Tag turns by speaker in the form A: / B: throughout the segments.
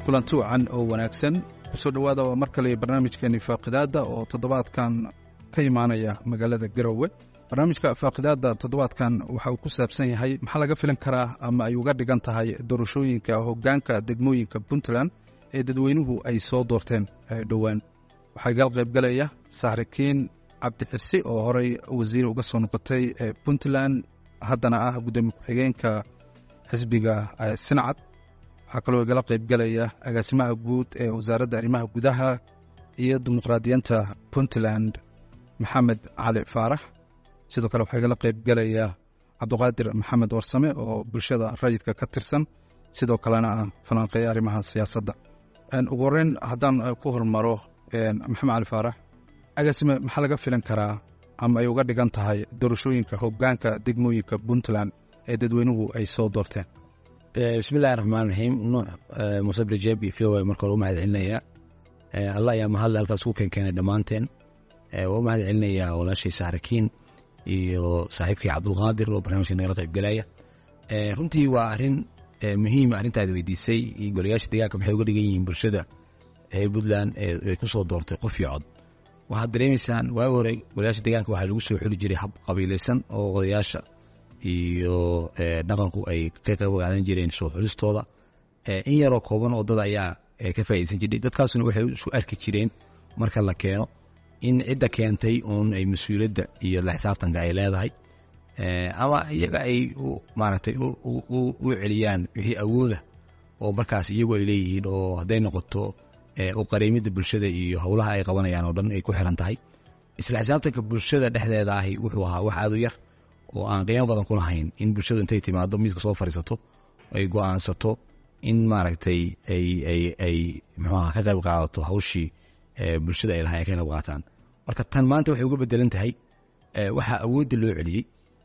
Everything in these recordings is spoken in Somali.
A: kulanti wacan oo wanaagsan kusoo dhowaada waa mar kale barnaamijkeeni faaqidaadda oo toddobaadkan ka imaanaya magaalada garowe barnaamijka faaqidaadda toddobaadkan waxa uu ku saabsan yahay maxaa laga filan karaa ama ay uga dhigan tahay doorashooyinka hoggaanka degmooyinka puntland ee dadweynuhu ay soo doorteen dhowaan waxaa gal qaybgalaya saxrikiin cabdixirsi oo horey wasiir uga soo noqotay puntland haddana ah guddoomiye ku-xigeenka xisbiga sinacad waxaa kaloo igala qaybgalaya agaasimaha guud ee wasaaradda arrimaha gudaha iyo dimuqraadiyiinta puntland maxamed cali faarax sidoo kale waxaa igala qaybgalaya cabduqaadir maxamed warsame oo bulshada rayidka ka tirsan sidoo kalena ah falanqeeya arrimaha siyaasadda ugu horreyn haddaan ku hormaro maxamed cali faarax agaasime maxaa laga filan karaa ama ay uga dhigan tahay doorashooyinka hoggaanka degmooyinka puntland ee dadweynuhu ay soo doorteen
B: bismillahi raxmaan raxiim nuux muuse brijeeb iyo v o marka hore u mahad celinayaa allah ayaa mahadle halkaas ku keenkeenay dhammaanteen waa u mahad celinayaa walaashay saxrakiin iyo saaxiibkii cabdulqaadir oo barnaamijka nagala qaybgelaya runtii waa arrin muhiima arrintaad weydiisay iyo golayaasha deegaanka maxay uga dhigan yihiin bulshada reer puntland ay ku soo doortay qof iyo cod waxaad dareemaysaan waagi hore golayaasha deegaanka waxaa lagu soo xuli jiray hab qabiilaysan oo odayaasha iyo dhaqanku ay ka qayb qaadan jireen soo xulistooda in yaroo kooban oo dad ayaa ka faa'iidaysan jiray dadkaasuna waxay isu arki jireen marka la keeno in cidda keentay uun ay mas-uuliyadda iyo la xisaabtanka ay leedahay ama iyaga ay maaragtay u celiyaan wixii awooda oo markaas iyagu ay leeyihiin oo hadday noqoto u qariimidda bulshada iyo howlaha ay qabanayaan oo dhan ay ku xiran tahay isla xisaabtanka bulshada dhexdeeda ahi wuxuu ahaa wax aad u yar oo aan qiimo badan ku lahayn in bulshadu intay timaado miiska soo fadhiisato ay go'aansato in maaragtay ay ay ay muxuaha ka qayb qaadato hawshii bulshada ay lahay ay ka qayb qaataan marka tan maanta waxay uga bedelan tahay waxaa awoodda loo celiyey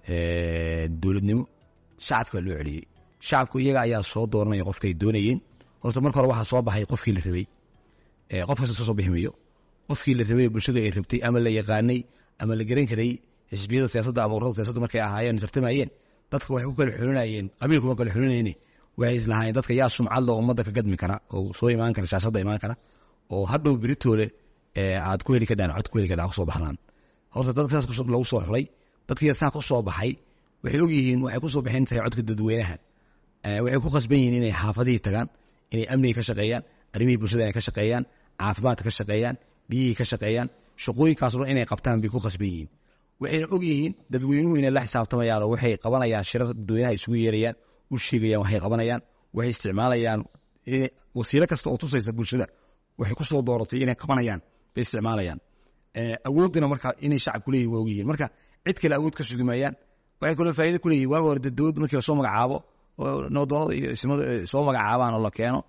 B: dowladnimo shacabka loo celiyey shacabku iyaga ayaa soo dooranaya qofkay doonayeen horta marka hore waxaa soo baxay qofkii la rabay qof kasta soo soo bixi mayo qofkii la rabay bulshadu ay rabtay ama la yaqaanay ama la garan karay xisbiyada siyaasadda ama ururada siyaasadda markay ahaayeen tartamayeen dadka waxay ku kala xulinayeen qabiilkuma kala xulinayeen waxay islahaayeen dadka yaa sumcadla ummadda ka gadmi kara oo soo imaan kara shaashadda imaan kara oo hadhow beritoole aad ku heli kadhaan cod ku heli kadhaan kusoo baxdaan horta dadka saas lagu soo xulay dadkii saa ku soo baxay waxay ogyihiin waxay ku soo baxeen tahay codka dadweynaha waxay ku khasban yihiin inay xaafadihii tagaan inay amnigii ka shaqeeyaan arrimihii bulshada inay ka shaqeeyaan caafimaadka ka shaqeeyaan biyihii ka shaqeeyaan shaqooyinkaas dhan inay qabtaan bay ku khasban yihiin waxayna og yihiin dadweynuhu inay la xisaabtamayaan oo waxay qabanayaan shirar dadweynaha isugu yeerayaan u sheegayaan waxay qabanayaan waxay isticmaalayaan wasiilo kasta oo tusaysa bulshada waxay ku soo dooratay inay qabanayaan bay isticmaalayaan awooddina marka inay shacabku leeyihin waa ogyihiin marka cid kale awood ka sugi maayaan waxay kaloo faa'ido ku leeyihin waaga hore dowladda markii lasoo magacaabo oo nabdoonada iyo ismadu soo magacaabaan oo la keeno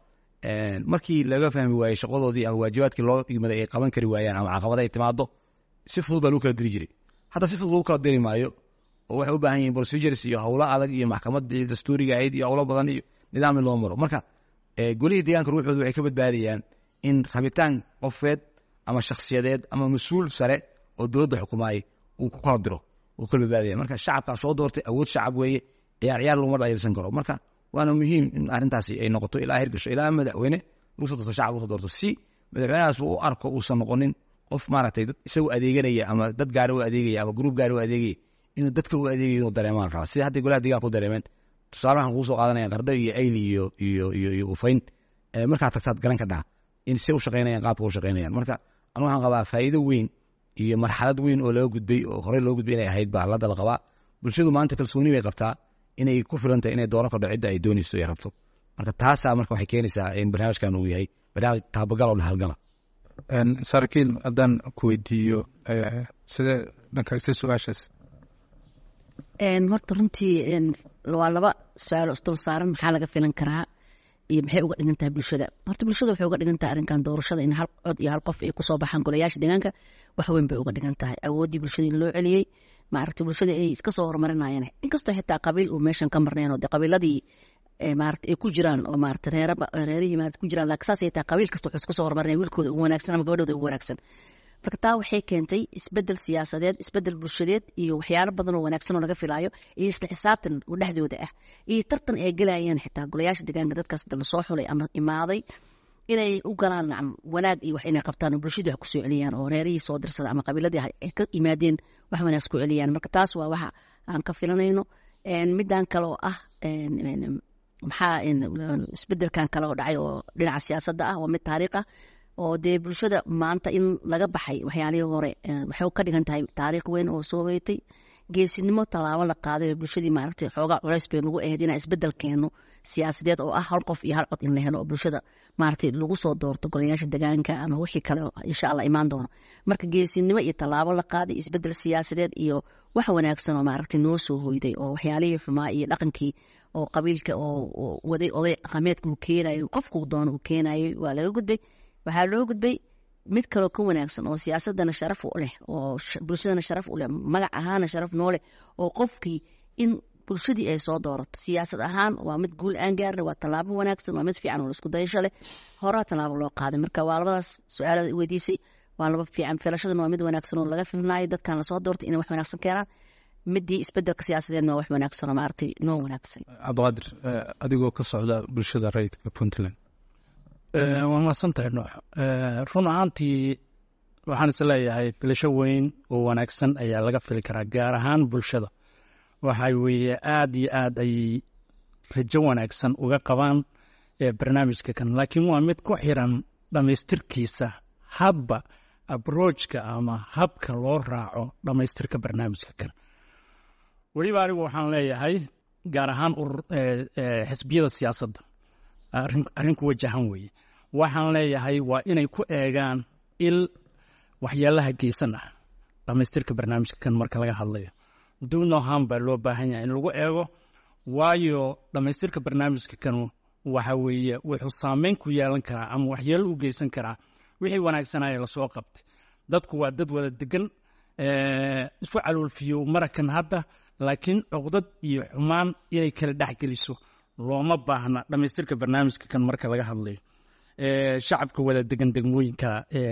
B: markii laga fahmi waayey shaqadoodii ama waajibaadkii loo igmaday ay qaban kari waayaan ama caqabada ay timaado si fudud baa lagu kala diri jiray hadda si fudud lagu kala diri maayo oo waxay u baahan yihin procedures iyo howlo adag iyo maxkamadii dastuuriga ahayd iyo howlo badan iyo nidaam in loo maro marka golihii deegaanka ruuxooda waxay ka badbaadayaan in rabitaan qofeed ama shakhsiyadeed ama mas-uul sare oo dowladda xukumaayay uu ku kala diro uu kala badbaadaya marka shacabkaa soo doortay awood shacab weeye ciyaar ciyaar laguma dhayirsan karo marka waana muhiim in arrintaasi ay noqoto ilaa hirgasho ilaa madaxweyne lagu soo doorto shacab lagu soo doorto si madaxweynahaas uu u arko uusan noqonin qof maaragtay dad isagu adeeganaya ama dad gaari u adeegaya ama gruub gaari u adeegaya inuu dadka u adeegayo inuu dareemaan rabaa sida hadday golaha deegaanka u dareemeen tusaale waxaan kugu soo qaadanaya qardho iyo ayli iyo iyo iyo iyo ufayn markaad tagtaad garan ka dhaha in si u shaqaynayaan qaabka u shaqaynayaan marka anu waxaan qabaa faa'iido weyn iyo marxalad weyn oo laga gudbay oo horey loo gudbay inay ahayd baa la dal qabaa bulshadu maanta kalsooni bay qabtaa inay ku filantahay inay dooran kordho cidda ay doonayso ay rabto marka taasaa marka waxay keenaysaa in barnaamijkan uu yahay barnaamij taabagal oo dhahalgala
A: saarakiin haddaan ku weydiiyo sidee dhankaysta su-aashaas
C: horta runtii waa laba su-aalo isdul saaran maxaa laga filan karaa iyo maxay uga dhigan tahay bulshada horta bulshada waxay uga dhigan tahay arrinkan doorashada in hal cod iyo hal qof ay kusoo baxaan golayaasha deegaanka wax weyn bay uga dhigan tahay awooddii bulshada in loo celiyey maaragtay bulshada ay iska soo horumarinayeen inkastoo xitaa qabiil uu meeshan ka marnayn oo de qabiiladii maarata ay ku jiraan oo maarata reera reerihii maarata ku jiraan laakiin saas ay tahay qabiil kasta wuxuu iska soo horumarinaya wiilkooda ugu wanaagsan ama gabadhooda ugu wanaagsan marka taa waxay keentay isbedel siyaasadeed isbedel bulshadeed iyo waxyaalo badan oo wanaagsan oo laga filaayo iyo isla xisaabtan oo dhexdooda ah iyo tartan ay gelayeen xitaa golayaasha deegaanka dadkaas lasoo xulay ama imaaday inay u galaan nacam wanaag iyo wax inay qabtaan oo bulshadii wax kusoo celiyaan oo reerihii soo dirsada ama qabiiladii ay ka yimaadeen wax wanaag ku celiyaan marka taas waa waxa aan ka filanayno middan kale oo ah maxaa isbedelkan kale oo dhacay oo dhinaca siyaasadda ah waa mid taariikh ah oo dee bulshada maanta in laga baxay waxyaalihii hore waxay ka dhigan tahay taariikh weyn oo soo weytay geesinimo tallaabo la qaaday oo bulshadii maaragtay xoogaa culays bay nagu ahayd inaan isbedel keeno siyaasadeed oo ah hal qof iyo hal cod in la helo oo bulshada maaragtay lagu soo doorto golayaasha degaanka ama wixii kale insha allah imaan doono marka geesinimo iyo tallaabo la qaaday isbedel siyaasadeed iyo wax wanaagsan oo maaragtay noo soo hoyday oo waxyaalihii xumaa iyo dhaqankii oo qabiilka oo waday oday dhaqameedka uu keenayo qofkuu doono uu keenayay waa laga gudbay waxaa loo gudbay mid kaloo ka wanaagsan oo siyaasadana sharaf u leh oo bulshadana sharaf u leh magac ahaana sharaf noo leh oo qofkii in bulshadii ay soo doorato siyaasad ahaan waa mid guul aan gaarna waa tallaabo wanaagsan waa mid fiican oo isku dayasho leh horaa tallaabo loo qaaday marka waa labadaas su-aalada weydiisay waa laba fiican filashadana waa mid wanaagsan oo laga filnaayo dadkan lasoo doortay inay wax wanaagsan keenaan midii isbedelka siyaasadeedna waa wax wanaagsan oo maaragtay noo wanaagsan
A: cabdiqaadir adigoo ka socda bulshada rayidka puntland
D: waa mahadsantahay noox run ahaantii waxaan is leeyahay filasho weyn oo wanaagsan ayaa laga fili karaa gaar ahaan bulshada waxa weeye aada iyo aad ayay rajo wanaagsan uga qabaan barnaamijka kan laakiin waa mid ku xiran dhammaystirkiisa habba abrojka ama habka loo raaco dhammaystirka barnaamijka kan weliba anigu waxaan leeyahay gaar ahaan xisbiyada siyaasadda arrin ku wajahan weeye waxaan leeyahay waa inay ku eegaan il waxyaalaha geysan ah dhammaystirka barnaamijka kan marka laga hadlayo dunoham baa loo baahan yahay in lagu eego waayo dhammaystirka barnaamijka kan waxa weeye wuxuu saameyn ku yeelan karaa ama waxyeelo u geysan karaa wixii wanaagsanaya lasoo qabtay dadku waa dad wada degan isu caloolfiyo marakan hadda laakiin cuqdad iyo xumaan inay kala dhexgeliso looma baahna dhammaystirka barnaamijka kan marka laga hadlayo shacabka wada degan degmooyinka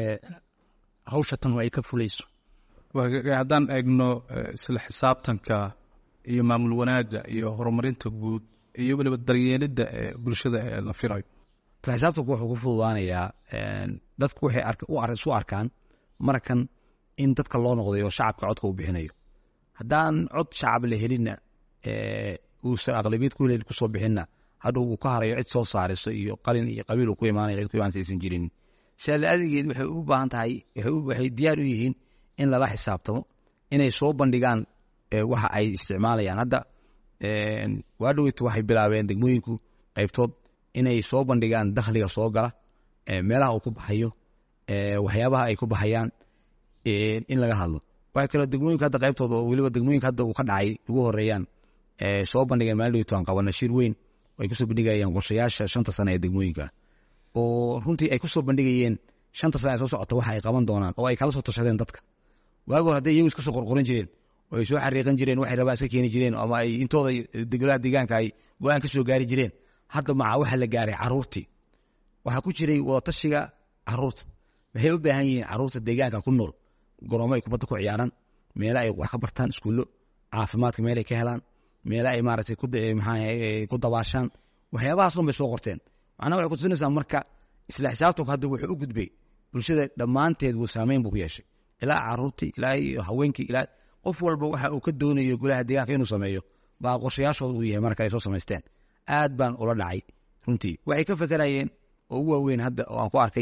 D: hawsha tan ay ka fulayso
A: haddaan eegno isla xisaabtanka iyo maamul wanaagga iyo horumarinta guud iyo weliba daryeelidda ee bulshada ee la filayo
B: isla xisaabtanku wuxuu ku fududaanayaa dadku waxay isu arkaan markan in dadka loo noqday oo shacabka codka uu bixinayo haddaan cod shacab la helinna uusan aqlabiyad ku helin kusoo bixinna hadhow uu ka harayo cid soo saariso iyo qalin iyo qabiil uu ku imaanayo cid ku imaansa aysan jirin sidaada adigeed waxay u baahan tahay waxay diyaar u yihiin in lala xisaabtamo inay soo bandhigaan waxa ay isticmaalayaan hadda waa dhoweytu waxay bilaabeen degmooyinku qaybtood inay soo bandhigaan dakhliga soo gala meelaha uu ku baxayo waxyaabaha ay ku baxayaan in laga hadlo waxay kaloo degmooyinka hadda qaybtooda oo weliba degmooyinka hadda uu ka dhacay ugu horeeyaan soo bandhigeen maalin dhoweytu aan qabana shir weyn ay kusoo bandhigayaan qorshayaasha shanta sane ee degmooyinka oo runtii ay kusoo bandhigayeen shanta sane ee soo socota waxa ay qaban doonaan oo ay kala soo tashadeen dadka waagi hore hadday iyagu iska soo qorqoran jireen oo ay soo xariiqan jireen waxay rabaan iska keeni jireen ama ay intooda degolaha deegaanka ay go-aan ka soo gaari jireen hadda maca waxa la gaaray caruurtii waxaa ku jiray wadatashiga caruurta waxay u baahan yihiin caruurta deegaanka ku nool goroomo ay kubadda ku ciyaaraan meele ay wax ka bartaan iskuullo caafimaadka meel ay ka helaan meele ay maaragtay maxaa ku dabaashaan waxyaabahaas dhan bay soo qorteen macnaha waxay kutusinaysaa marka isla xisaabtanku hadda wuxuu u gudbay bulshada dhammaanteed wuu saameyn buu ku yeeshay ilaa caruurtii ilaa iyo haweenkii ilaa qof walba waxa uu ka doonayo golaha deegaanka inuu sameeyo baa qorshayaashooda uu yahay marka ay soo samaysteen aad baan ula dhacay runtii waxay ka fekerayeen oo ugu waaweyn hadda oo aan ku arkay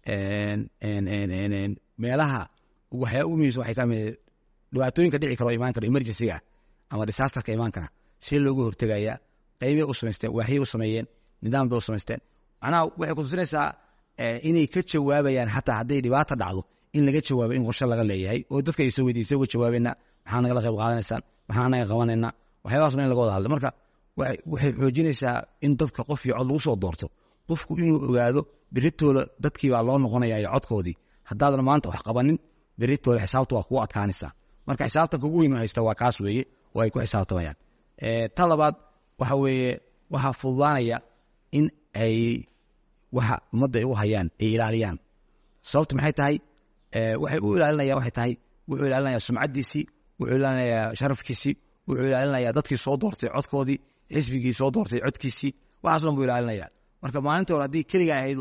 B: meelaha waxyaa ugu muhiimsan waxay ka mid dhibaatooyinka dhici kara oo imaan kara emergencyga ama disaasterka imaan kara see looga hortegaya qaybay u samaysteen waaxyay u sameeyeen nidaam bay u samaysteen macnaha waxay kutusinaysaa inay ka jawaabayaan xataa hadday dhibaata dhacdo in laga jawaabo in qorshe laga leeyahay oo dadka ay soo weydiisay uga jawaabayna maxaa nagala qayb qaadanaysaan maxaa naga qabanayna waxyaabahaasna in laga wada hadlo marka waxay xoojinaysaa in dadka qof iyo cod lagu soo doorto qofku inuu ogaado beritooda dadkii baa loo noqonaya iyo codkoodii haddaadan maanta wax qabanin beritooda xisaabta waa kugu adkaanaysaa marka xisaabtanka ugu weyn haysta waa kaas weeye oo ay ku xisaabtamayaan ta labaad waxa weeye waxaa fududaanaya in ay waxa ummadda ay u hayaan ay ilaaliyaan sababta maxay tahay waxay u ilaalinaya waxay tahay wuxuu ilaalinayaa sumcaddiisii wuxuu ilaalinayaa sharafkiisii wuxuu ilaalinayaa dadkii soo doortay codkoodii xisbigii soo doortay codkiisii waxaas dhan buu ilaalinaya marka maalinta hore haddii keligaa ahayd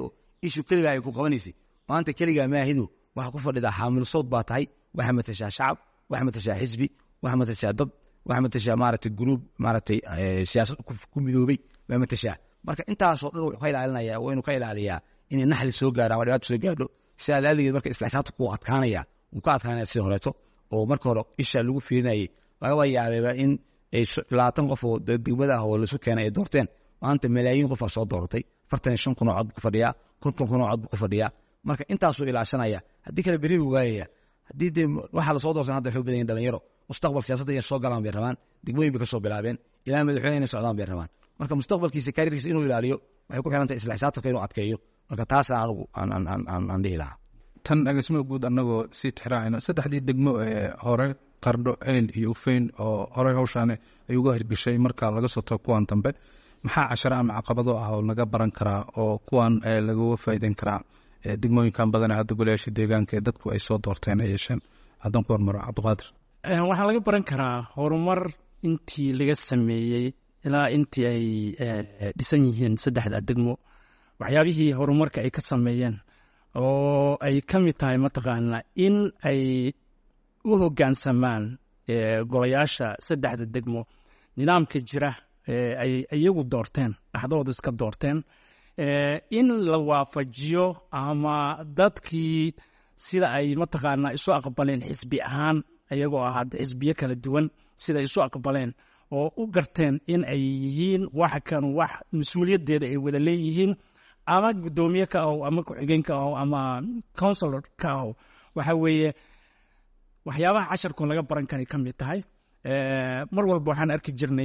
B: ishu keligaa ay ku qabanaysay maanta keligaa maahidu waxa ku fadhidaa xaamil sawd baa tahay waxaa matashaa shacab waxaa matashaa xisbi waxaa matashaa dad waxaa matashaa maaragtay gruub maaragtay siyaasad ku midoobay baa matashaa marka intaasoo dhan wuxuu ka ilaalinaya waa inuu ka ilaaliyaa inay naxli soo gaaro ama dhibaato soo gaadho sidaa laaligeed marka isla xisaabta ku adkaanaya wuu ka adkaanaya sida horeeto oo marka hore isha lagu fiirinayay lagaba yaabeeba in ay labaatan qof oo degmada ah oo laisu keenay ay doorteen maanta malaayiin qof aa soo dooratay afartan iyo shan kun oo cod buu ku fadhiyaa konton kun oo cod buu ku fadhiyaa marka intaasuu ilaashanaya haddii kale beri buu waayaya haddii dee waxaa lasoo doorsan hadda waxay u badan yihin dhalinyaro mustaqbal siyaasadda inay soo galaan bay rabaan degmooyin bay ka soo bilaabeen ilaa madaxweyne inay socdaan bay rabaan marka mustaqbalkiisa kariirkiisa inuu ilaaliyo waxay ku xiran tahay isla xisaabtanka inuu adkeeyo marka taasa anigu aan dhihi lahaa
A: tan agasimada guud annagoo sii tixraacayno saddexdii degmo ee hore qardho eyl iyo ufeyn oo horey hawshaani ay uga hirgeshay marka laga soo tago kuwan dambe maxaa casharo ama caqabado ah oo laga baran karaa oo kuwan lagaga faa'iideyn karaa degmooyinkan badan ee hadda golayaasha deegaanka ee dadku ay soo doorteen ay yeesheen haddaan ku hormaro cabdiqaadir
D: waxaa laga baran karaa horumar intii laga sameeyey ilaa intii ay dhisan yihiin saddexda degmo waxyaabihii horumarka ay ka sameeyeen oo ay ka mid tahay mataqaanaa in ay u hoggaansamaan golayaasha saddexda degmo nidaamka jira ay iyagu doorteen dhaxdooda iska doorteen in la waafajiyo ama dadkii sida ay mataqaanaa isu aqbaleen xisbi ahaan iyagoo ah hadda xisbiyo kala duwan sida isu aqbaleen oo u garteen in ay yihiin wax kan wax mas-uuliyaddeeda ay wada leeyihiin ama guddoomiye ka ahow ama ku-xigeen ka ahow ama counsilor ka ahow waxa weeye waxyaabaha casharkun laga baran karay ka mid tahay mar walba waxaan arki jirnay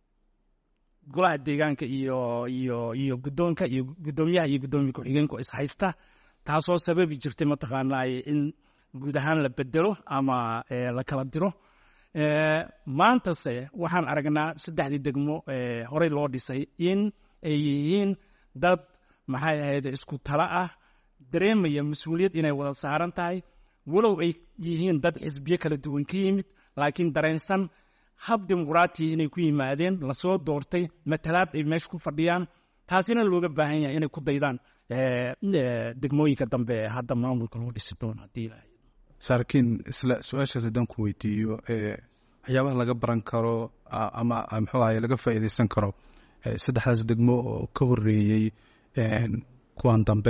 D: golaha deegaanka iyo iyo iyo guddoonka iyo guddoomiyaha iyo guddoomiye ku-xigeenku is haysta taasoo sababi jirtay mataqaanaa in guud ahaan la bedelo ama la kala diro maantase waxaan aragnaa saddexdii degmo horey loo dhisay in ay yihiin dad maxay ahayd isku talo ah dareemaya mas-uuliyad inay wada saaran tahay walow ay yihiin dad xisbiyo kala duwan ka yimid laakiin dareensan hab dimuqraatiya inay ku yimaadeen lasoo doortay matalaad ay meesha ku fadhiyaan taasina looga baahan yahay inay ku daydaan degmooyinka dambe ee hadda maamulka loo dhisi doono haddii ilaahay
A: saarkiin isla su-aashaas haddaan ku weydiiyo waxyaabaha laga baran karo ama muxuu ahaye laga faa'iideysan karo saddexdaas degmo oo ka horeeyey kuwan dambe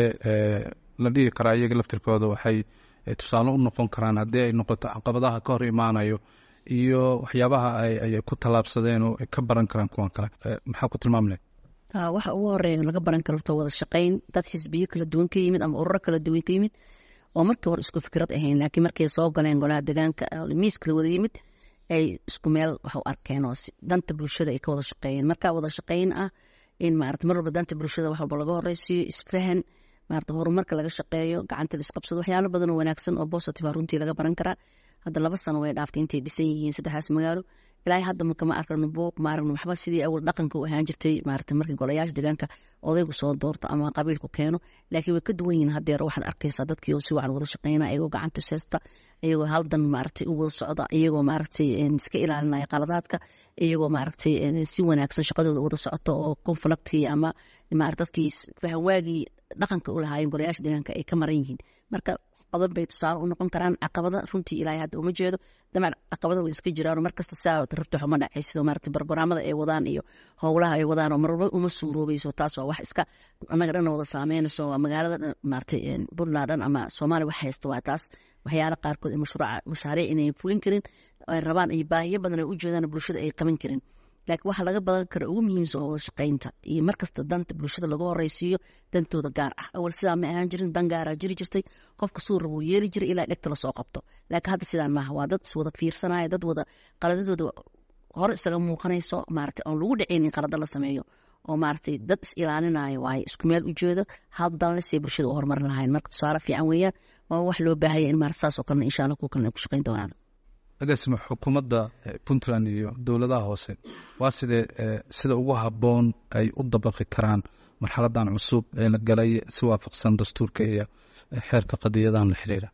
A: la dhihi karaa iyaga laftirkooda waxay tusaale u noqon karaan haddii ay noqoto caqabadaha ka hor imaanayo iyo waxyaabaha ay ku tallaabsadeen oo ay ka baran karaan kuwan kale maxaa ku tilmaam leh
C: waxa ugu horeeya laga baran karo horta wada shaqayn dad xisbiyo kala duwan ka yimid ama ururo kala duwan ka yimid oo markii hore isku fikrad ahayn laakiin markay soo galeen golaha deegaanka miiska la wada yimid ay isku meel wax u arkeen oo danta bulshada ay ka wada shaqeeyeen marka wada shaqayn ah in maarata mar walba danta bulshada wax walba laga horeysiiyo isfahan maarata horumarka laga shaqeeyo gacanta la isqabsado waxyaalo badan oo wanaagsan oo positive runtii laga baran karaa hadda laba sano way dhaaftay intay dhisan yihiin saddexdaas magaalo ilaahay hadda marka ma aragno buuq ma aragno waxba sidii awal dhaqanka u ahaan jirtay maarata markii golayaasha deegaanka odaygu soo doorto ama qabiilku keeno laakiin way ka duwan yihiin haddeer waxaad arkaysaa dadkii oo si wacan wada shaqeyna iyagoo gacanta seesta iyagoo haldan maaragtay u wada socda iyagoo maaragtay iska ilaalinaya qaladaadka iyagoo maaragtay si wanaagsan shaqadooda wada socoto oo conflictkii ama maarata dadkii fahawaagii dhaqanka u lahaayeen golayaasha deegaanka ay ka maran yihiin marka qodob bay tusaale u noqon karaan caqabada runtii ilaahay hadda uma jeedo damac caqabada way iska jiraan markasta saa rabto xuma dhacay sidoo maarata barnaamada ay wadaan iyo howlaha ay wadaan oo marwalba uma suuroobayso taas waa wax iska annaga dhan wada saameynayso waa magaalada dhan maarata puntland dhan ama soomaaliya wax haysta waa taas waxyaala qaarkood ee mashruuca mashaariic inay fulin karin ay rabaan iyo baahiyo badan ay u jeedaan bulshada ay qaban karin laakiin waxaa laga badan kara ugu muhiimsan oo wada shaqaynta iyo markasta danta bulshada lagu horeysiiyo dantooda gaar ah awal sidaa ma ahaan jirin dan gaaraa jiri jirtay qofka suu rabuu yeeli jiray ilaa dhegta lasoo qabto laakiin hadda sidaan maaha waa dad iswada fiirsanaya dad wada qaladadooda hore isaga muuqanayso maarata oon lagu dhacayn in qalada la sameeyo oo maaragtay dad is ilaalinayo waaye isku meel ujeedo hab danlesay bulshada u horumarin lahayn marka tusaale fiican weeyaan waa wax loo baahaya in maarata saas oo kalena insha allah kuwa kalena ay ku shaqayn doonaan
A: agaasima xukuumadda puntland iyo dowladaha hoose waa sidee sida ugu habboon ay u dabaqi karaan marxaladan cusub ee la galay si waafaqsan dastuurka iyo xeerka qadiyadan la xiriira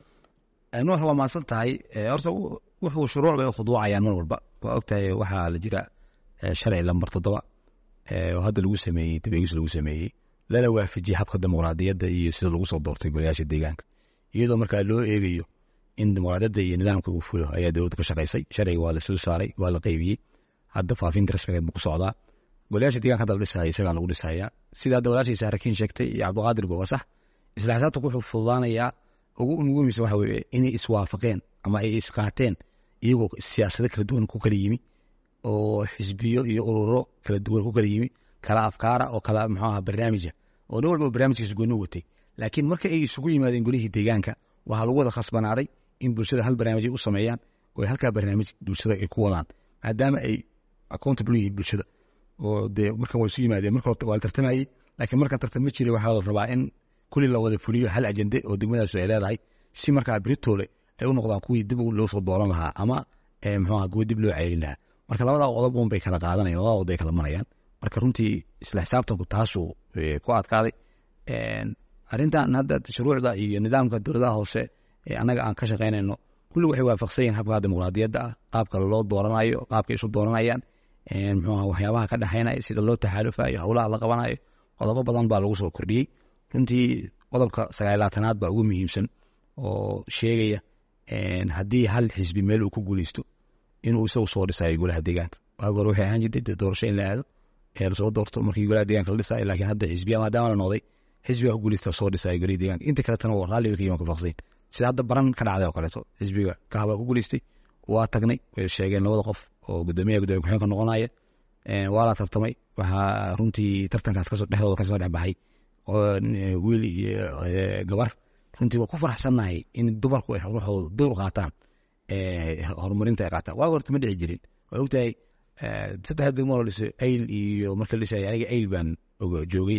B: nuux waa maadsan tahay horta wuxuu shuruuc bay u khuduucayaan mar walba waa ogtahay waxaa la jira sharci lambar toddoba oo hadda lagu sameeyey dabeegis lagu sameeyey lana waafajiyey habka dimuqraadiyadda iyo sida lagu soo doortay golayaasha deegaanka iyadoo markaa loo eegayo in dimuqraadiyadda iyo nidaamka uu fulo ayaa dowladda ka shaqaysay sharciga waa la soo saaray waa la qaybiyey hadda faafinta rasmigeed buu ku socdaa golayaasha deeganka hadda la dhisaya isagaa lagu dhisayaa sida hadda walaashay saarakiin sheegtay iyo cabdiqaadir ba waa sax isla xisaabtanku wuxuu fududaanayaa ugu ugu muhiimsan waxa weeye inay iswaafaqeen ama ay isqaateen iyagoo siyaasado kala duwan ku kala yimi oo xisbiyo iyo ururo kala duwan ku kala yimi kala afkaara oo kala muxuu aha barnaamija oo nin walba barnaamijkiisa gooni watay laakiin marka ay isugu yimaadeen golihii deegaanka waxaa lagu wada khasbanaaday in bulshada hal barnaamij ay u sameeyaan oo ay halkaa barnaamij bulshada ay ku wadaan maadaama ay accountable yihiin bulshada oo dee markan way isu yimaadeen marka horta waa la tartamayey laakiin markan tartan ma jiray waxaa la rabaa in kulli la wada fuliyo hal ajende oo degmadaasu ay leedahay si markaa beritoole ay u noqdaan kuwii dib loo soo dooran lahaa ama muxuu aha kuwa dib loo ceelin lahaa marka labadaa qodob un bay kala qaadanayaan labada qodob bay kala marayaan marka runtii isla xisaabtanku taasuu ku adkaaday arrintan hadda shuruucda iyo nidaamka dowladaha hoose ee annaga aan ka shaqaynayno kulli waxay waafaqsan yihin habka dimuqraadiyadda ah qaabka loo dooranayo qaabka isu dooranayaan muxuu aha waxyaabaha ka dhexaynaya sida loo taxaalufayo howlaha la qabanayo qodobo badan baa lagu soo kordhiyey runtii qodobka sagaalaatanaad baa ugu muhiimsan oo sheegaya haddii hal xisbi meel uu ku guuleysto inuu isagu soo dhisayo golaha deegaanka waagi hore waxay ahaan jirtay doorasho in la aado ee lasoo doorto markii golaha deegaanka la dhisayo laakiin hadda xisbiya maadaama la noqday xisbiga ku guuleysta soo dhisayo golaha deegaanka inta kaletana waa raalli bay ka yimaan kafaqsayn sida hadda baran ka dhacday oo kaleeto xisbiga kahabaa ku guuleystay waa tagnay way sheegeen labada qof oo gudoomiyaha gudoomiya ku-xigeenka noqonaya waa la tartamay waxaa runtii tartankaas kasoo dhexdooda kasoo dhex baxay wiil iyo gabar runtii waa ku faraxsannahay in dumarku ay ruuxooda dowr qaataan horumarinta ay qaataan waaga horta ma dhici jirin waa ogtahay saddex degmo la dhisay ayl iyo marka la dhisay aniga ayl baan joogay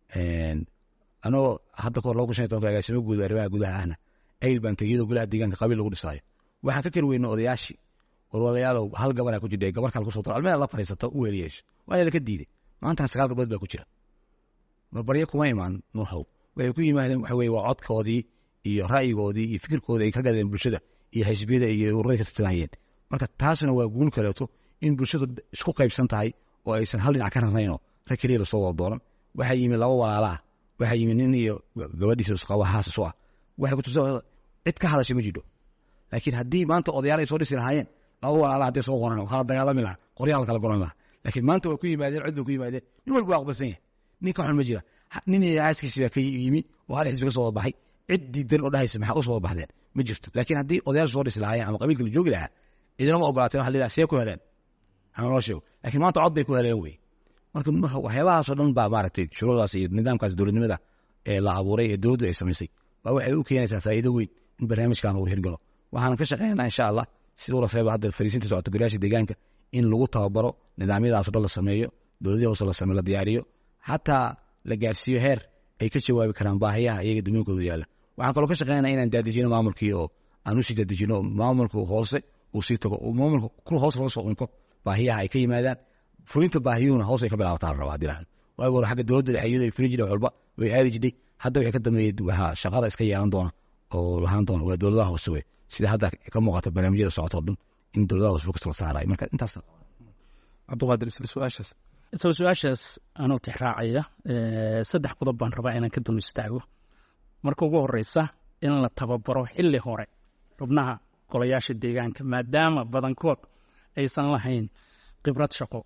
B: anoo hadda kahor laba kun shan iyo tobanka agaasimo guud arrimaha gudaha ahna ayl baan tegey iyadoo golaha deegaanka qabiil lagu dhisaayo waxaan ka kari weyna odayaashii warwalayaalow hal gabanaa ku jidha gabar kale kusoo daro almeel la fariisato u weeliyeesho waana laka diiday maantana sagaal gabdhood baa ku jira barbaryo kuma imaan nuurhow waxay ku yimaadeen waxa weye waa codkoodii iyo ra'yigoodii iyo fikirkoodii ay ka gadeen bulshada iyo xisbiyada iyo ururadii ka tartamayeen marka taasna waa guul kaleeto in bulshadu isku qaybsan tahay oo aysan hal dhinac ka rarnaynoo rag keliya lasoo wada dooran waxaa yimi laba walaala ah waxaa yimi nin iyo gabadhiisa isqaba haas isu ah waxay ku tusa cid ka hadashay ma jidho laakiin haddii maanta odayaal ay soo dhisi lahaayeen laba walaala hadday soo qoran waxaa la dagaalami lahaa qoryaal kala goran lahaa laakiin maanta way ku yimaadeen cid bay ku yimaadeen nin walba waa aqbalsan yahay nin ka xun ma jira nin iyo aaskiisi baa ka yimi oo hal xisbi ka soo wada baxay cid diidan oo dhahaysa maxaa u soo wada baxdeen ma jirto laakiin haddii odayaal soo dhisi lahaayeen ama qabiilka la joogi lahaa cidina ma ogolaateen waxa la yidhaha see ku heleen ama loo sheego laakiin maanta cod bay ku heleen wey marka waxyaabahaasoo dhan baa maaragtay shuruucdaas iyo nidaamkaas dowladnimada ee la abuuray ee dowladdu ay samaysay baa waxay u keenaysaa faa'iido weyn in barnaamijkan uu hirgalo waxaan ka shaqeynaynaa insha allah siduu rafeeba hadda fariisinta socota golayaasha deegaanka in lagu tababaro nidaamyadaasoo dhan la sameeyo dowladihii hoose la sameeyo la diyaariyo xataa la gaarsiiyo heer ay ka jawaabi karaan baahiyaha iyaga dumooyinkooda yaalla waxaan kaloo ka shaqeynaa inaan daadejino maamulkii oo aan usii daadejino maamulka hoose uu sii tago maamulka kul hoos laga soo unko baahiyaha ay ka yimaadaan fulinta baahiyuhuna hoos ay ka bilaabataa la rabaa hadii lahan waagi hore xagga dowladda dhexe iyadoo ay fulin jireen walba way aadi jirtay hadda waxay ka dambeeyey waxaa shaqada iska yeelan doona oo lahaan doona waa dowladaha hoose wey sida hadda ka muuqata barnaamijyada socota o dhan in dowladaha hoose focus la saarayo marka intaas
A: cabdiqaadir isla su-aashaas
D: isla su-aashaas anoo tixraacaya saddex qodob baan rabaa inaan ka dul istaago marka ugu horeysa in la tababaro xilli hore xubnaha golayaasha deegaanka maadaama badankood aysan lahayn khibrad shaqo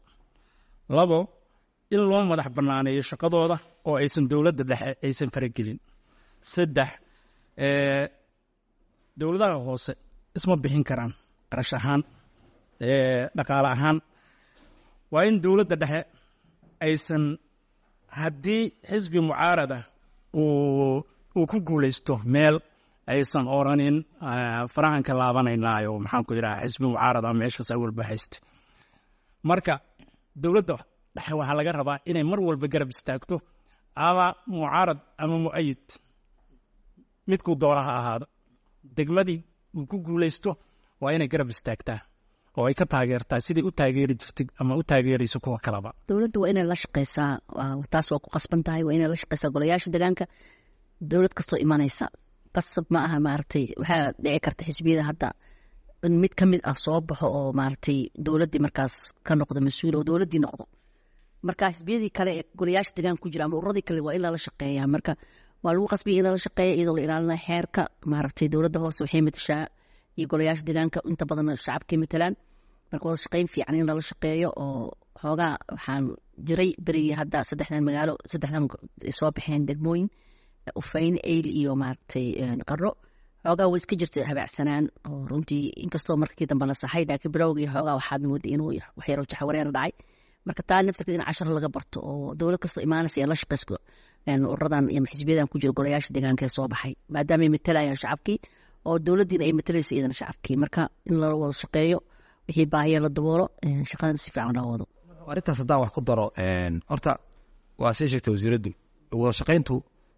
D: labo in loo madax bannaaneeyo shaqadooda oo aysan dowladda dhexe aysan faragelin saddex dowladaha hoose isma bixin karaan qarash ahaan dhaqaale ahaan waa in dowladda dhexe aysan haddii xisbi mucaarada uu uu ku guulaysto meel aysan oranin farahan ka laabanaynaayo maxaan ku yidhaha xisbi mucaarada meeshaas awalba hayste marka dowladda dhexe waxaa laga rabaa inay mar walba garab istaagto ama mucaarad ama mu'ayid midkuu doona ha ahaado degmadii uu ku guulaysto waa inay garab istaagtaa oo ay ka taageertaa siday u taageeri jirtay ama u taageerayso kuwa kaleba
C: dowladda waa inay la shaqeysaa taas waa ku qasban tahay waa inay la shaqeysaa golayaasha deegaanka dowlad kastoo imanaysa qasab ma aha maaragtay waxaa dhici karta xisbiyada hadda in mid ka mid ah soo baxo oo maaragtay dowladdii markaas ka noqdo mas-uul oo dowladdii noqdo marka xisbiyadii kale ee golayaasha deegaanka ku jira ama ururadii kale waa in lala shaqeeya marka waa lagu qasbaya in lala shaqeeya iyadoo la ilaalinaya xeerka maaragtay dowladda hoose waxay matashaa iyo golayaasha deegaanka inta badan shacabkay matalaan marka wada shaqeyn fiican in lala shaqeeyo oo xoogaa waxaan jiray berigii hadda saddexdan magaalo saddexdan soo baxeen degmooyin ufayn eyl iyo maaragtay qaro xoogaa way iska jirta habaacsanaan oo runtii inkastoo markii dambe la saxay laakiin bilowgii xoogaa waxaad mooday inuu waxyaro jaxwareer dhacay marka taa naftarkeed in cashar laga barto oo dowlad kastoo imaanaysa ee la shaqeysko ururadan iyo xisbiyadan ku jira golayaasha deegaanka ee soo baxay maadaama ay matalayaan shacabkii oo dowladdiina ay matalaysa iyadana shacabkii marka in la wada shaqeeyo wixii baahiya la daboolo shaqadan si fiican loo wado
B: arrintaas haddaan wax ku daro horta waa sii sheegtay wasiiraddu wada shaqayntu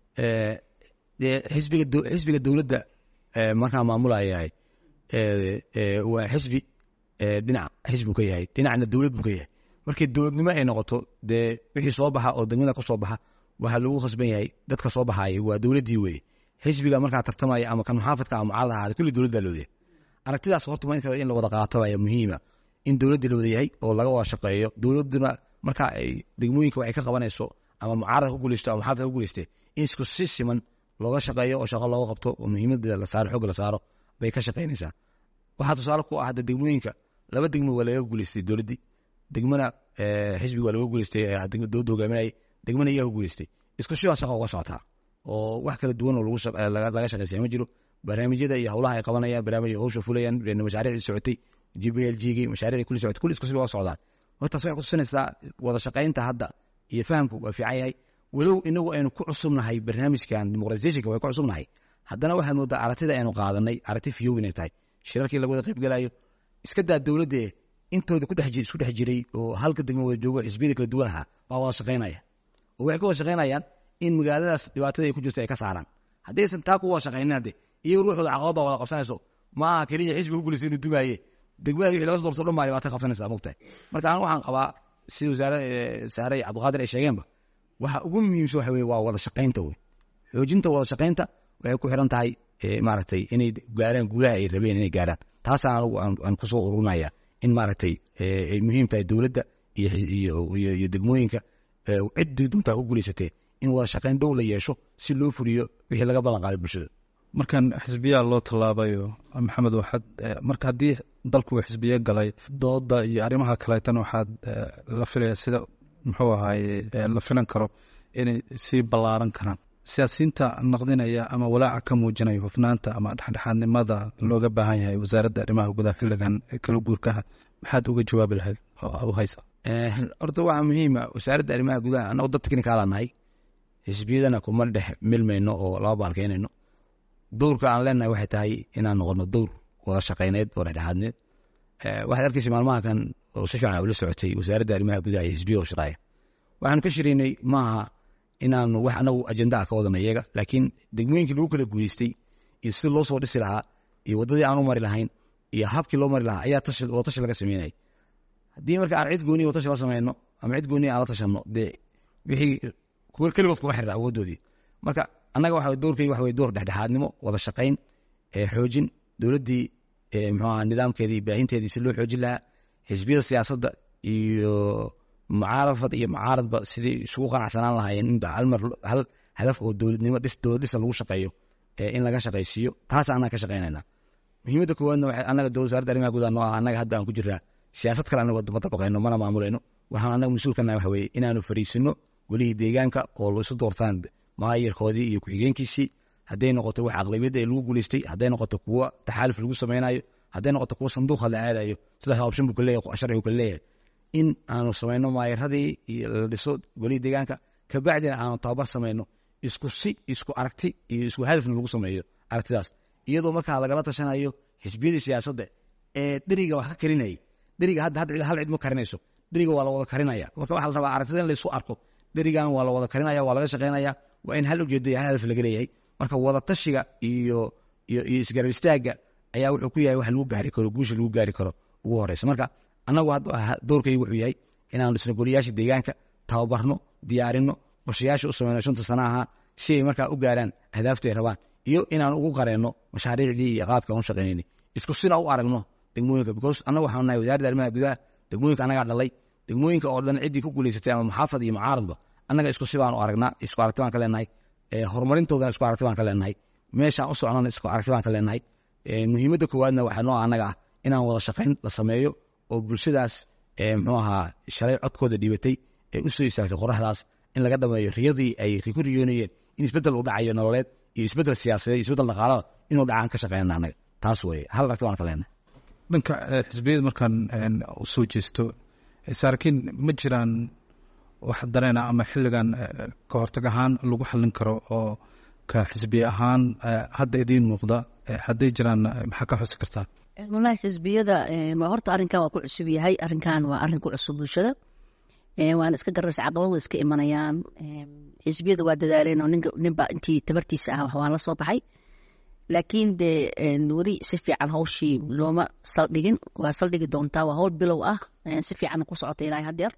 B: dee xisbiga xisbiga dowladda markaa maamulayahay waa xisbi dhinac xisbi ka yahay dhinacna dowlad buu ka yahay markii dowladnimo ay noqoto dee wixii soo baxa oo degmada ka soo baxa waxaa lagu khasban yahay dadka soo baxaaya waa dowladdii weye xisbiga markaa tartamaya ama kan muxaafadka ama mucaarad ahaada kulli dowlad baa loodayahay aragtidaas horta in in la wada qaato ayaa muhiima in dowladda la wada yahay oo laga wada shaqeeyo dowladduna marka ay degmooyinka waxay ka qabanayso ama mucaarad ku guuleysto ama muxaafad ku guuleystay in isku si siman looga shaqeeyo oo shaqo looga qabto oo muhiimadeeda la saaro xooga la saaro bay ka shaqaynaysaa waxaa tusaale ku ah hadda degmooyinka laba degmo waa laga guuleystay dowladdii degmana xisbiga waa laga guuleystay dowladda hogaaminayay degmana iyaa ku guuleystay isku shibaa shaqa uga socotaa oo wax kala duwan oo laga shaqeysaya ma jiro barnaamijyada iyo howlaha ay qabanayaan barnaamij howsha fulayaan mashaariicdii socotay g b l g gii mashaariicdii kulli socotay kulli isku siba uga socdaan hortaas waxay kutusinaysaa wada shaqaynta hadda iyo fahamku waa fiican yahay walow inagu aynu ku cusubnahay barnaamijkan dimuqratisationka way ku cusubnahay haddana waxaad moodaa aragtida aynu qaadanay aragti fiyow inay tahay shirarkii laga wada qaybgalayo iska daa dowladda intooda isku dhex jiray oo halka degmo wada joogo xisbiyada kala duwan ahaa baa wada shaqaynaya oo waxay ka wada shaqaynayaan in magaaladaas dhibaatada ay ku jirto ay ka saaraan haddaysan taa ku wada shaqaynin hadde iyago ruuxooda caqabad baa wada qabsanayso ma aha keliya xisbiga ku guulaysa inuu dumaaye degmada wixii laga soo doorto dhan baa dhibaato qabsanaysaa mogtahay marka anigu waxaan qabaa sida wasaare saare iyo cabdiqaadir ay sheegeenba waxa ugu muhiimsan waxa weye waa wada shaqaynta wey xoojinta wada shaqaynta waxay ku xiran tahay maaragtay inay gaaraan guulaha ay rabeen inay gaaraan taasaan anigu aan kusoo ururnaya in maaragtay ay muhiim tahay dowladda iyo degmooyinka ciddii duntaa ku guulaysatee in wada shaqayn dhow la yeesho si loo fuliyo wixii laga ballan qaaday bulshada
A: markan xisbiyaa loo tallaabayo maxamed waxaad marka haddii dalku uu xisbiye galay dooda iyo arrimaha kaleetan waxaad la filaya sida muxuu ahaaye la filan karo inay sii ballaaran karaan siyaasiyiinta naqdinaya ama walaaca ka muujinaya hufnaanta ama dhexdhexaadnimada looga baahan yahay wasaaradda arrimaha gudaha xilligan kala guurkaha maxaad uga jawaabi lahayd u haysa
B: horta waxaa muhiima wasaaradda arrimaha gudaha annagu dad technicaala nahay xisbiyadana kuma dhex milmayno oo laba baalkeynayno dowrka aan leenahay waxay tahay inaan noqono dowr wada shaqayneed oo dhexdhexaadneed waxaad arkaysa maalmaha kan oo si fiican ula socotay wasaaradda arrimaha gudaha iyo xisbiya oo shiraaya waxaanu ka shiraynay maaha inaanu wax anagu ajenda ah ka wadana iyaga laakiin degmooyinkii lagu kala guuleystay iyo sidii loo soo dhisi lahaa iyo waddadii aan u mari lahayn iyo habkii loo mari lahaa ayaa tashi wada tashi laga sameynayay haddii marka aan cid gooniya wada tashi la sameyno ama cid gooniya aan la tashanno dee wixii keligood kuma xirra awooddoodii marka annaga waxa doorkayga waxa weye door dhexdhexaadnimo wada shaqayn xoojin dowladdii muxuu aha nidaamkeedii baahinteedii si loo xoojin lahaa xisbiyada siyaasadda iyo mucaarafad iyo mucaaradba sidii isugu qanacsanaan lahaayeen in halmar hal hadaf oo dowladnimo dhis dowlad dhisa lagu shaqeeyo in laga shaqaysiiyo taas annaga ka shaqaynayna muhiimadda koowaadna waxay annaga dowlad wasaaradda arrimaha gudaha noo ah annaga hadda aan ku jiraa siyaasad kale annaga ma dabaqayno mana maamulayno waxaan annaga mas-uulkana waxa weeye inaanu fariisino welihii deegaanka oo la isu doortaan maayarkoodii iyo ku-xigeenkiisii hadday noqoto wax aqlabiyadda ee lagu guulaystay hadday noqoto kuwo taxaaluf lagu samaynayo hadday noqoto kuwo sanduuqa la aadayo sidaas option buu kale leeyahay sharcigu kale leeyahay in aanu samayno maayaradii iyo la dhiso golihii deegaanka kabacdina aanu tababar samayno isku si isku aragti iyo isku hadafna lagu sameeyo aragtidaas iyadoo markaa lagala tashanayo xisbiyadii siyaasadda ee dheriga wax ka karinayay dheriga hadda hadda hal cid ma karinayso dheriga waa la wada karinaya marka waxaa la rabaa aragtida in laysu arko dherigan waa la wada karinaya waa laga shaqaynaya waa in hal ujeedo iyo hal hadaf laga leeyahay marka wada tashiga iyo iyo iyo isgarab istaagga ayaa wuxuu ku yahay wax lagu gaari karo guusha lagu gaari karo ugu horeysa marka annagu doorkaygu wuxuu yahay inaanu dhisno goliyaasha deegaanka tababarno diyaarino qorshayaasha u sameyno shanta sana ahaa si ay markaa u gaaraan ahdaafta ay rabaan iyo inaan ugu qareenno mashaariicdii iyo qaabka aan u shaqaynayni isku sina u aragno degmooyinka because annagu waxaanu nahay wasaaradda arrimaha gudaha degmooyinka annagaa dhalay degmooyinka oo dhan ciddii ku guulaysatay ama muxaafad iyo mucaaradba annaga isku si baan u aragnaa isku aragti baan ka leenahay horumarintoodana isku aragti baan ka leenahay meeshaan u socnana isku aragti baan ka leenahay muhiimadda koowaadna waxaa noo annaga ah inaan wada shaqayn la sameeyo oo bulshadaas muxuu ahaa shalay codkooda dhiibatay ee u soo istaagtay qoraxdaas in laga dhameeyo riyadii ay ku riyoonayeen in isbeddel u dhacayo nololeed iyo isbeddel siyaasadeed iyo isbeddel dhaqaalada inuu dhacaan ka shaqeynana annaga taas weeye hal aragti baan ka leenahay
A: dhanka xisbiyada markaan u soo jeesto saarkiin ma jiraan wax dareena ama xilligan ka hortag ahaan lagu xallin karo oo ka xisbiye ahaan hadda idiin muuqda hadday jiraan maxaa ka xusi kartaa
C: walahi xisbiyada horta arrinkan waa ku cusub yahay arrinkan waa arrin ku cusub bulshada waana iska garaysa caqabad way iska imanayaan xisbiyada waa dadaaleen oo ninba intii tabartiisa ah waa la soo baxay laakiin dee weli si fiican hawshii looma saldhigin waa saldhigi doontaa waa hawl bilow ah si fiican ku socota ilaa hadeer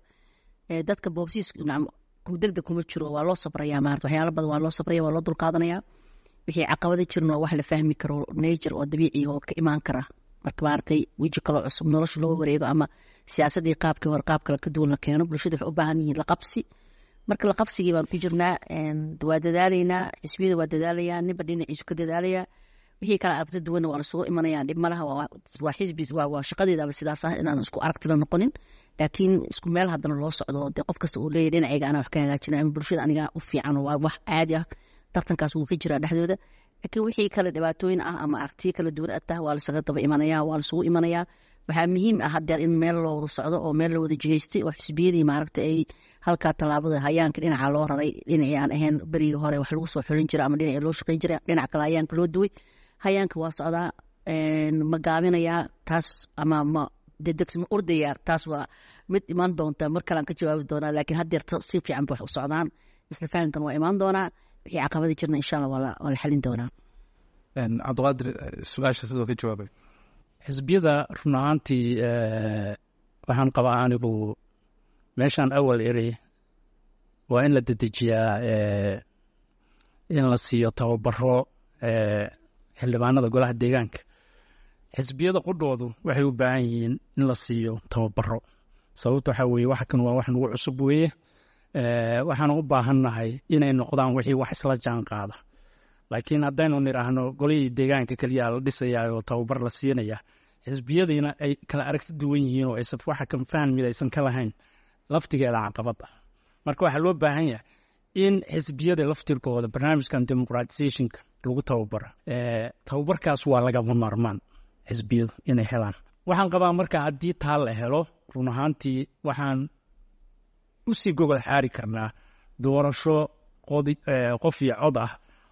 C: dadka boobsiis degdeg kuma jiro waa loo sabraya maarata waxyaalo badan waa loo sabraya waa loo dulqaadanaya wixii caqabada jirin waa wax la fahmi karo nature oo dabiici oo ka imaan kara marka maaragtay weji kaloo cusub nolosha loo wareego ama siyaasadii qaabkii hore qaab kale ka duwan la keeno bulshada waxay u baahan yihiin laqabsi marka laqabsigii baan ku jirnaa waa dadaalaynaa xisbiyada waa dadaalayaa ninba dhinaciisu ka dadaalayaa wixii kale aragti duwanna waa lasugu imanaya dhib malaha waa xisbi waa shaqadeedaba sidaas ah inaan isku aragtila noqonin laakiin isku meel haddana loo socdo dee qof kasta uu leeyahy dhinacayga anaa wax ka hagaajina ama bulshada aniga u fiican waa wax caadi ah tartankaas wuu ka jiraa dhexdooda laakiin wixii kale dhibaatooyin ah ama aragtiyo kala duwan atah waa lasaga daba imanaya waa lasugu imanayaa waxaa muhiim ah hadeer in meel loo wada socdo oo meel la wada jihaystay oo xisbiyadii maaragta ay halkaa tallaabada hayaanka dhinaca loo raray dhinacii aan ahayn berigii hore wax lagu soo xulin jira ama dhinacii loo shaqayn jira dhinac kale hayaanka loo duway hayaanka waa socdaa ma gaabinayaa taas ama ma dedegsi ma ordayaa taas waa mid imaan doonta mar kalean ka jawaabi doonaa laakiin hadeer si fiican ba wax u socdaan isla fahamkan waa imaan doonaa wixii caqabada jirna insha allah waa la xalin doonaa
A: cabdiqaadir su-aasha sidoo ka jawaabay
D: xisbiyada run ahaantii waxaan qabaa anigu meeshaan awal eri waa in la dedejiyaa in la siiyo tababaro xildhibaanada golaha deegaanka xisbiyada qudhoodu waxay u baahan yihiin in la siiyo tababaro sababta waxaa weeye wax kan waa wax nagu cusub weeye waxaan u baahannahay inay noqdaan wixii wax isla jaan qaada laakiin haddaynu nidhaahno golihii deegaanka keliya la dhisayaa oo tababar la siinaya xisbiyadiina ay kala aragti duwan yihiin oo aysan waxa kan fahan mid aysan ka lahayn laftigeeda caqabad ah marka waxaa loo baahan yahay in xisbiyada laftirkooda barnaamijkan democratizationka lagu tababaro tababarkaas waa lagama maarmaan xisbiyadu inay helaan waxaan qabaa marka haddii taa la helo run ahaantii waxaan usii gogol xaari karnaa doorasho qof iyo cod ah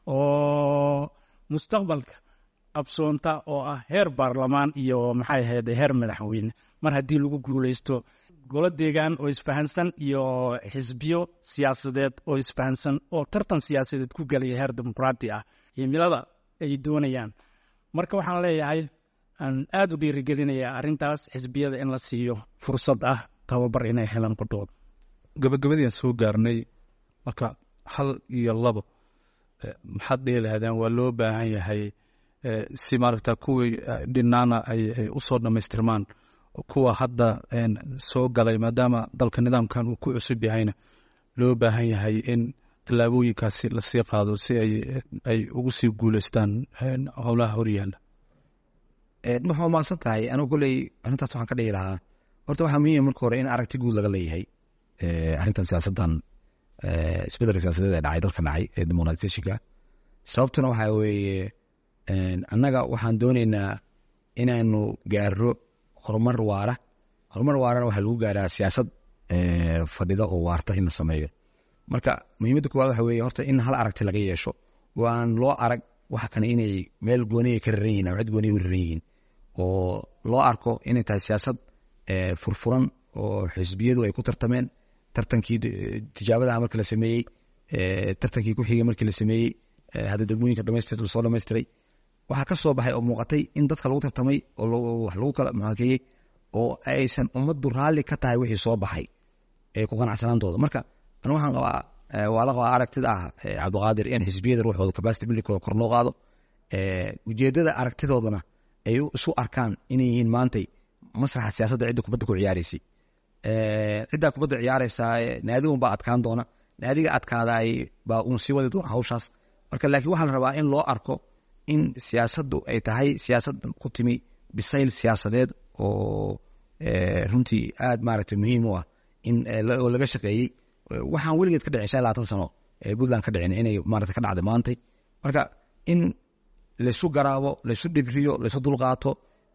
D: oo mustaqbalka qabsoonta oo ah heer baarlamaan iyo maxay ahayd heer madaxweyne mar haddii lagu guuleysto golo deegaan oo isfahansan iyo xisbiyo siyaasadeed oo isfahansan oo tartan siyaasadeed ku gelaya heer dimuqraati ah himilada ay doonayaan marka waxaan leeyahay aan aada u dhiirigelinayaa arrintaas xisbiyada in la siiyo fursad ah tababar inay helaan qudhooda
A: gabagabadiiaan soo gaarnay marka hal iyo labo maxaad dhihi lahaadeen waa loo baahan yahay si maaragta kuwii dhinaana ay u soo dhammaystirmaan kuwa hadda soo galay maadaama dalka nidaamkan uu ku cusub yahayna loo baahan yahay in tallaabooyinkaasi lasii qaado si ay ugu sii guuleystaan howlaha horyaala
B: waxaa umaasan tahay anigu kolley arrintaas waxaan ka dhihi lahaa horta waxaa muhiima marka hore in aragti guud laga leeyahay arrintan siyaasaddan isbeddelka siyaasadeed ee dhacay dalka dhacay ee demoqratisationka sababtuna waxaa weeye annaga waxaan dooneynaa inaanu gaaro horumar waara horumar waarana waxaa lagu gaaraa siyaasad fadhida oo waarta in la sameeyo marka muhiimadda koowaad waxa weeye horta in hal aragti laga yeesho oo aan loo arag waxa kane inay meel gooniya ka raran yihin ama cid gooniya u raran yihiin oo loo arko inay tahay siyaasad furfuran oo xisbiyadu ay ku tartameen tartankii tijaabadaha markii la sameeyey tartankii ku xigay markii la sameeyey hadda degmooyinka dhamaystir lasoo dhamaystiray waxaa ka soo baxay oo muuqatay in dadka lagu tartamay oo wax lagu kala muxaakeeyey oo aysan ummaddu raalli ka tahay wixii soo baxay ee ku qanacsanaantooda marka anu waxaan qabaa waa la qabaa aragtida ah cabdiqaadir in xisbiyada ruuxooda capacity buildingkooda kor loo qaado ujeedada aragtidoodana ay isu arkaan inay yihiin maantay masraxa siyaasadda cidda kubadda ku ciyaaraysay ciddaa kubadda ciyaaraysaa naadi unbaa adkaan doona naadiga adkaadaay baa uun sii wadi doona hawshaas marka laakiin waxaa la rabaa in loo arko in siyaasaddu ay tahay siyaasad ku timi bisayl siyaasadeed oo runtii aad maaragtay muhiim u ah in oo laga shaqeeyey waxaan weligeed ka dhicin shan labaatan sano ee puntland ka dhicin inay maarata ka dhacday maantay marka in laysu garaabo laysu dhibriyo laysu dulqaato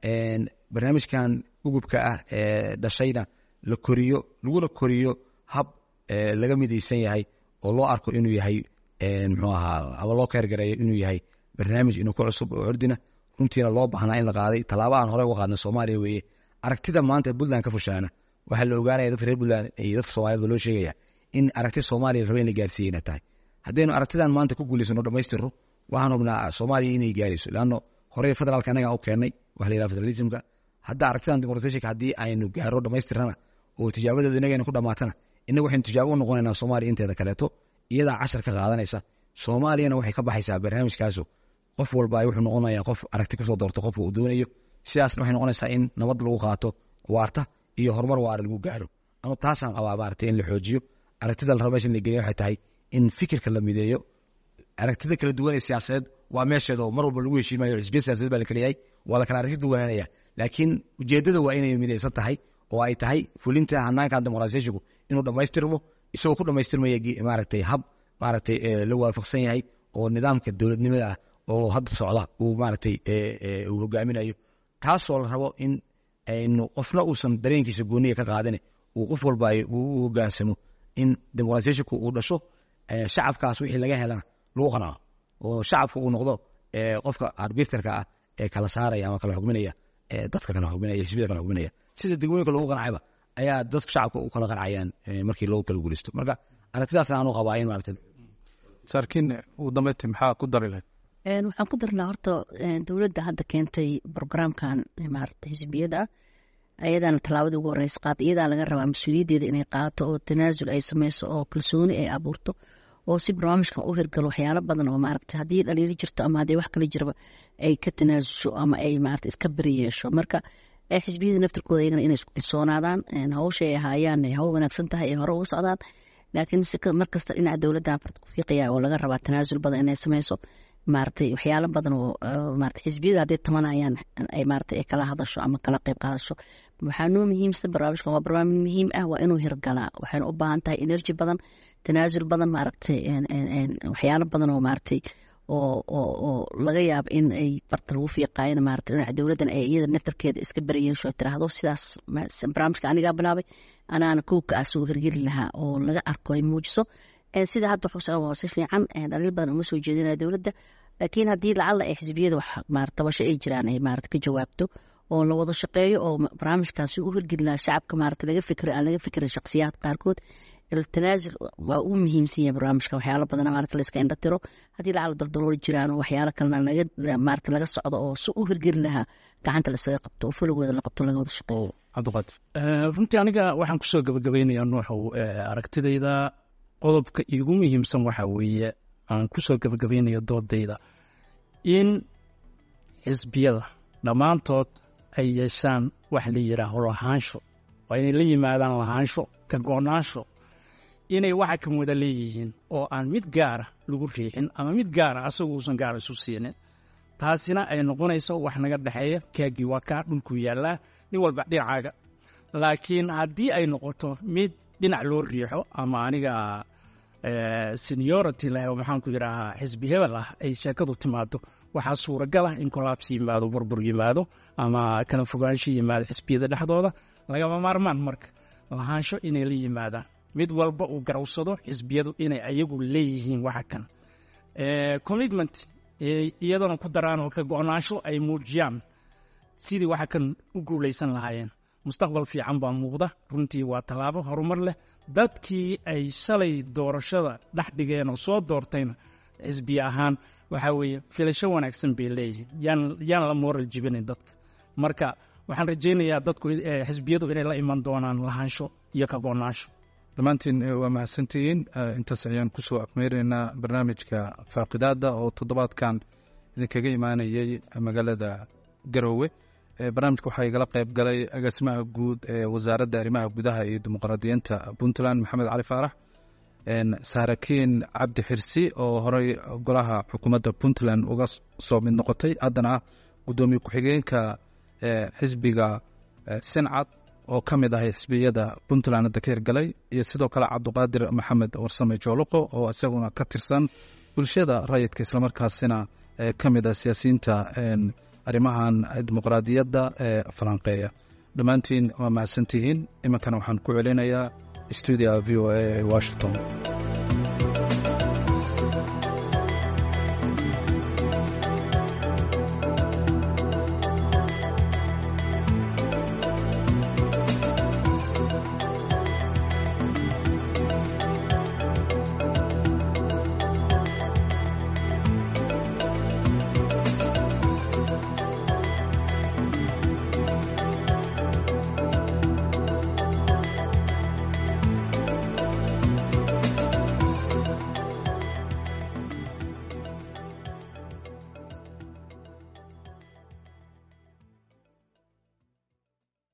B: barnaamijkan gugubka ah ee dhashayna la koriyo laguna koriyo hab laga midaysan yahay oo loo arko inuu yahay muxuu ahaa ama loo keergareeyo inuu yahay barnaamij inuu ku cusub oo cordina runtiina loo baahnaa in la qaaday tallaabo aan horey uga qaadnay soomaaliya weeye aragtida maanta puntland ka fushaana waxaa la ogaanaya dadka reer puntland iyo dadka soomaaliyed ba loo sheegaya in aragti soomaaliya raba in la gaarsiiya inay tahay haddaynu aragtidan maanta ku guulaysano dhamaystirro waxaan hubnaa soomaaliya inay gaarayso leanno horey federaalka annaga u keennay waxa la yidhaha federalismka hadda aragtidan dimuqratishanka haddii aynu gaaro dhamaystirnana oo tijaabadeedu inagayna ku dhamaatana innaga waxaynu tijaabo u noqonaynaa soomaaliya inteeda kaleeto iyadaa cashar ka qaadanaysa soomaaliyana waxay ka baxaysaa barnaamijkaasu qof walba wuxuu noqonayaa qof aragti kusoo doorto qofka uu doonayo sidaasna waxay noqonaysaa in nabad lagu qaato waarta iyo horumar waara lagu gaaro anu taasaan qabaa maaragtay in la xoojiyo aragtida la rabo meesha in la geliya waxay tahay in fikirka la mideeyo aragtida kala duwan ee siyaasadeed waa meesheeda oo mar walba lagu heshiimayo xisbiya siyasadeed baa la kala yahay waa la kala aragti duwanaanaya laakiin ujeeddada waa inay midaysan tahay oo ay tahay fulinta hanaankan dimuqraasiyashigu inuu dhammaystirmo isagoo ku dhammaystirmaya maaragtay hab maaragtay la waafaqsan yahay oo nidaamka dowladnimada ah oo hadda socda uu maaragtay uu hogaaminayo taasoo la rabo in aynu qofna uusan dareenkiisa gooniya ka qaadane uu qof walba u hogaansamo in dimuqraasiyashinku uu dhasho shacabkaas wixii laga helana lagu qanaco oo shacabka uu noqdo qofka arbiterka ah ee kala saaraya ama kala xugminaya dadka kala xugminaya xisbiyada kala xugminaya sida degmooyinka loogu qancayba ayaa dadka shacabka u kala qancayaan markii loogu kala guulaysto marka aragtidaas aanu qabaa in maarata
A: saarkiin ugu dambeyntii maxaa ku dari lahayd
C: waxaan ku darnaa horta dowladda hadda keentay brograamkan maarata xisbiyada ah ayadaana tallaabadii ugu horeysa qaata iyadaa laga rabaa mas-uuliyaddeeda inay qaato oo tanaasul ay sameyso oo kalsooni ay abuurto oo si barnaamijkan u hirgalo waxyaalo badan oo maaragta haddii dhaliilo jirto ama haddii wax kale jiraba ay ka tanaasusho ama ay maarata iska beri yeesho marka xisbiyada naftirkooda iyagana inay isku kalsoonaadaan hawsha ay ahaayaan ay hawl wanaagsan tahay ay hore uga socdaan laakiin markasta dhinaca dowladda farta ku fiiqaya oo laga rabaa tanaasul badan inay sameyso maaragtay waxyaalo badan oo maarata xisbiyada hadday tamanayaan ay maarata ay kala hadasho ama kala qayb qaadasho waxaa noo muhiimsan barnaamijkan waa barnaamij muhiim ah waa inuu hirgalaa waxayna u baahan tahay energy badan tanaasul badan maaragtay waxyaalo badan oo maaragtay oo oo oo laga yaabo in ay farta lagu fiiqaayana maarata dhinaca dowladdan ay iyada naftarkeeda iska berayeesho tiraahdo sidaas barnaamijka anigaa bilaabay anaana kowka ah soo hirgeli lahaa oo laga arko ay muujiso sida hadda wax usocon waa si fiican dhaliil badan uma soo jeedinaya dowladda laakiin haddii lacalla ay xisbiyada wax tabasho ay jiraan ay maarata ka jawaabto oo la wada shaqeeyo oo barnaamijkaasi u hirgeli lahaa shacabka maarata laga fikiro aan laga fikirin shakhsiyaad qaarkood tanaasul waa uu muhiimsan yahay barnaamijka waxyaalo badan maarata la iska indha tiro haddii lacalla daldalooli jiraan oo waxyaalo kalena laga maarata laga socdo oo si u hirgeli lahaa gacanta laisaga qabto oo fulowooda la qabto laga wada shaqeeyo
A: cabdiqaadir
D: runtii aniga waxaan kusoo gabagabaynayaa nuuxow aragtidayda qodobka iigu muhiimsan waxaa weeye aan kusoo gabagabaynayo doodayda in xisbiyada dhammaantood ay yeeshaan wax la yidhaaho lahaansho waa inay la yimaadaan lahaansho ka go-naansho inay waxa kan wada leeyihiin oo aan mid gaara lagu riixin ama mid gaara asagu uusan gaara isu siinin taasina ay noqonayso wax naga dhexeeya kaagii waa kaa dhulkuu yaallaa nin walba dhinacaaga laakiin haddii ay noqoto mid dhinac loo riixo ama aniga seniority leh oo maxaanku yidhaahaa xisbi hebel ah ay sheekadu timaado waxaa suuragal ah in kolaabsi yimaado burbur yimaado ama kala fogaansho yimaado xisbiyada dhexdooda lagama maarmaan marka lahaansho inay la yimaadaan mid walba uu garawsado xisbiyadu inay ayagu leeyihiin waxa kan commitment iyadoona ku daraan oo ka go-naansho ay muujiyaan sidii waxa kan u guulaysan lahaayeen mustaqbal fiican baa muuqda runtii waa tallaabo horumar leh dadkii ay shalay doorashada dhex dhigeen oo soo doortayna xisbiye ahaan waxaa weeye filasho wanaagsan bay leeyihiin yaan yaan la mooral jibinayn dadka marka waxaan rajaynayaa dadku xisbiyadu inay la iman doonaan lahaansho iyo ka go-naansho
A: dhammaantiin waa mahadsantihiin intaas ayaan kusoo afmeynaynaa barnaamijka faaqidaada oo toddobaadkan idinkaga imaanayay magaalada garoowe barnaamijka waxaa igala qayb galay agaasimaha guud ee wasaaradda arrimaha gudaha iyo dimuqraadiyiinta puntland maxamed cali faarax saarakiin cabdi xirsi oo horey golaha xukuumadda puntland uga soo mid noqotay haddana ah guddoomiye ku-xigeenka xisbiga sincad oo ka mid ahay xisbiyada puntland hadda ka hirgalay iyo sidoo kale cabdiqaadir maxamed warsame jooluqo oo isaguna ka tirsan bulshada rayidka islamarkaasina ka mid ah siyaasiyiinta arrimahan dimuqraadiyadda ee falanqeeya dhammaantiin waa mahadsantihiin iminkana waxaan ku celinayaa stuudia v o a ee washington